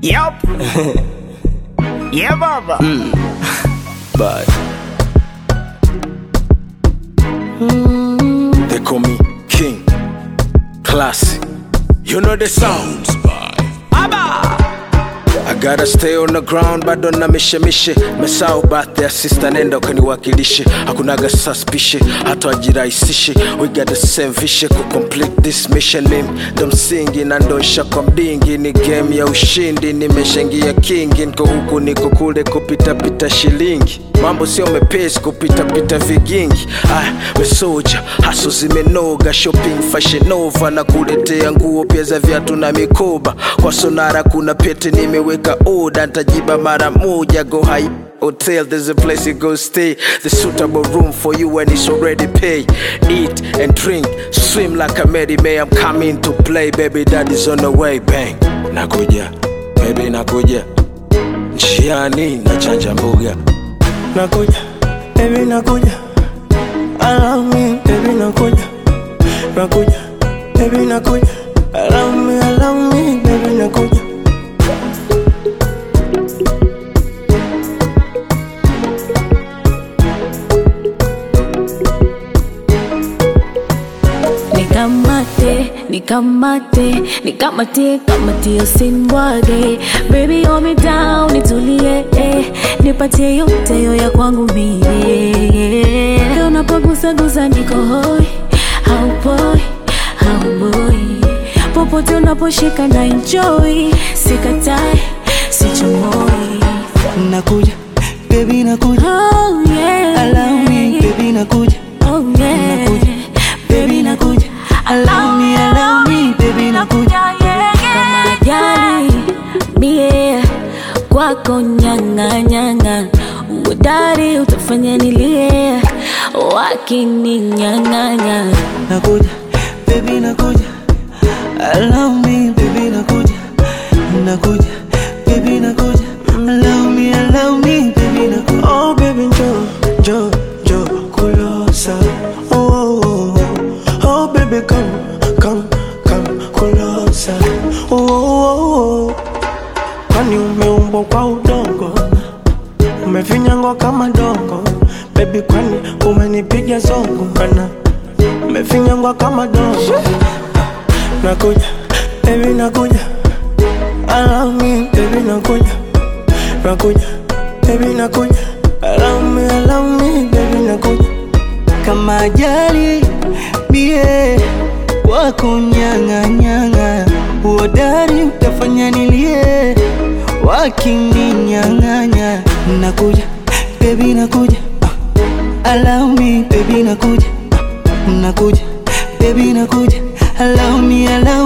Yup. yeah, baba. But they call me King. Classy. You know the sounds. I gotta stay on the ground bado na mishemishe mesau birthday sister nenda ukaniwakilishe hakunaga suspicion hata wajirahisishe we got the same vision ku complete this mission mimi ndo msingi na ndosha kwa mdingi ni game ya ushindi nimeshangia kingi niko huku niko kule kupitapita shilingi mambo sio mepesi kupitapita vigingi ah, we soja haso zimenoga shopping fashion nova na kuletea nguo pia za viatu na mikoba kwa sonara kuna pete nimeweka oda ntajiba mara moja go high Hotel, there's a place you go stay. The suitable room for you and it's already paid. Eat and drink, swim like a Mary May. I'm coming to play, baby. Daddy's on the way, bang. Nakuja, baby, nakuja. Njiani nachanja mbuga. nakuja baby nakuja allow me baby nakuja nakuja baby nakuja allow me allow me baby nakuja Nikamate, nikamate, nikamate, kamate usinibwage Baby hold me down, nitulie eh. Nipatie yote yo ya kwangu mie Unapogusagusa niko hoi, haupoi, hauboi Popote unaposhika na enjoy Sikatai, sichomoi nakuja baby nakuja Oh yeah allow me baby nakuja Oh yeah Nakuja. baby nakuja allow me allow me baby nakuja kama jali mie kwako nyang'anyang'a uodari utafanya nilie wakininyang'anya nakuja baby nakuja allow me baby nakuja nakuja baby nakuja allow me allow me baby nakuja oh baby jo jo jo kulosa oh oh oh, oh. oh baby come come come kulosa oh oh oh, oh. kwani umeumbwa kwa udongo umefinyangwa kama dongo baby kwani umenipiga zongo kana umefinyangwa kama dongo nakuja baby nakuja allow me baby nakuja nakuja baby nakuja allow me allow me baby nakuja kama ajali bie wako nyang'anyang'a uodari utafanya nilie wakininyang'anya nakuja baby nakuja ah, allow me baby nakuja nakuja baby nakuja allow me allow